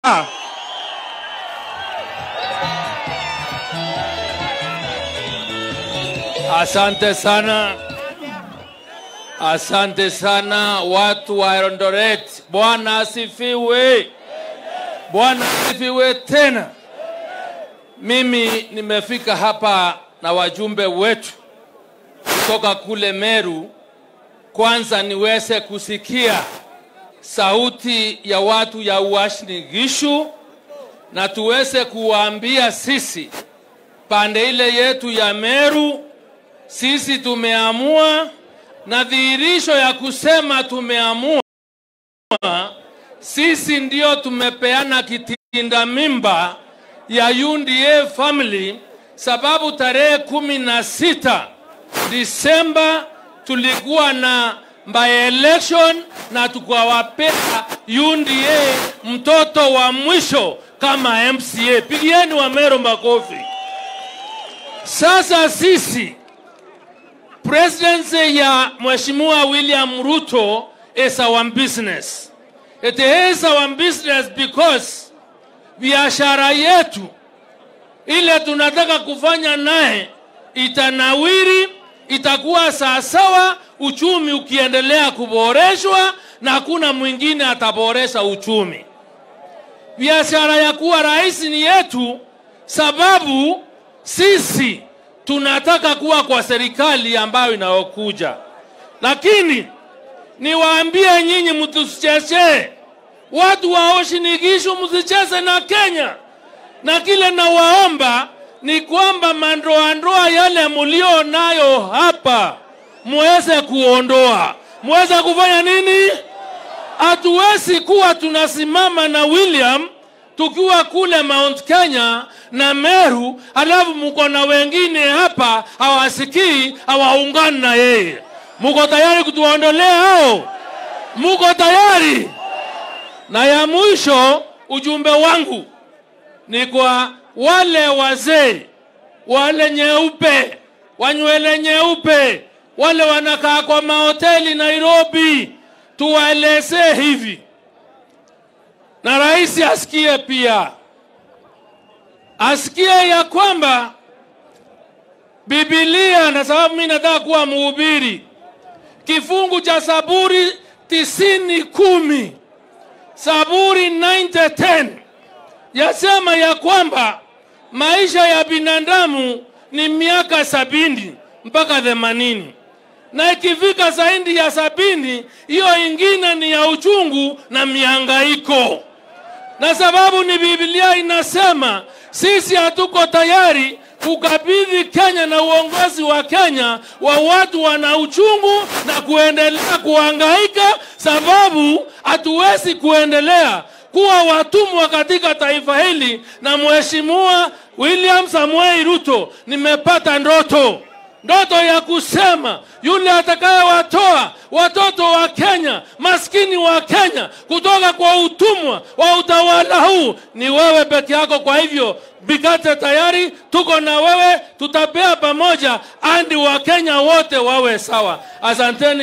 Asante sana, asante sana watu wa Eldoret. Bwana asifiwe, Bwana asifiwe tena. Mimi nimefika hapa na wajumbe wetu kutoka kule Meru, kwanza niweze kusikia sauti ya watu ya Uasin Gishu na tuweze kuwaambia sisi pande ile yetu ya Meru sisi tumeamua, na dhihirisho ya kusema tumeamua, sisi ndio tumepeana kitinda mimba ya UNDA family, sababu tarehe kumi na sita Disemba tulikuwa na by election na tukawapea UNDA mtoto wa mwisho kama MCA. Pigieni Wamero makofi. Sasa sisi presidency ya Mheshimiwa William Ruto is our business. It is our business because biashara yetu ile tunataka kufanya naye itanawiri, itakuwa sawasawa, uchumi ukiendelea kuboreshwa na hakuna mwingine ataboresha uchumi. Biashara ya kuwa rais ni yetu, sababu sisi tunataka kuwa kwa serikali ambayo inayokuja, lakini niwaambie nyinyi, mtusichezee watu wa Uasin Gishu, msicheze na Kenya. Na kile nawaomba ni kwamba mandoandoa yale mulio nayo hapa muweze kuondoa, muweze kufanya nini? Hatuwezi kuwa tunasimama na William tukiwa kule Mount Kenya na Meru, alafu mko na wengine hapa hawasikii, hawaungani na yeye. Muko tayari kutuondolea hao? Muko tayari? Na ya mwisho, ujumbe wangu ni kwa wale wazee wale nyeupe, wanywele nyeupe, wale wanakaa kwa mahoteli Nairobi, tuwaelezee hivi na rais asikie pia, asikie ya kwamba Biblia, na sababu mimi nataka kuwa mhubiri, kifungu cha Zaburi tisini kumi Zaburi 90:10 yasema ya kwamba maisha ya binadamu ni miaka sabini mpaka themanini na ikifika zaidi ya sabini, hiyo ingine ni ya uchungu na mihangaiko na sababu ni Biblia inasema sisi hatuko tayari kukabidhi Kenya na uongozi wa Kenya wa watu wana uchungu na kuendelea kuhangaika, sababu hatuwezi kuendelea kuwa watumwa katika taifa hili. Na Mheshimiwa William Samuel Ruto, nimepata ndoto ndoto ya kusema yule atakayewatoa watoto wa Kenya, maskini wa Kenya, kutoka kwa utumwa wa utawala huu ni wewe peke yako. Kwa hivyo Bikate tayari, tuko na wewe, tutapea pamoja andi wa Kenya wote wawe sawa. Asanteni.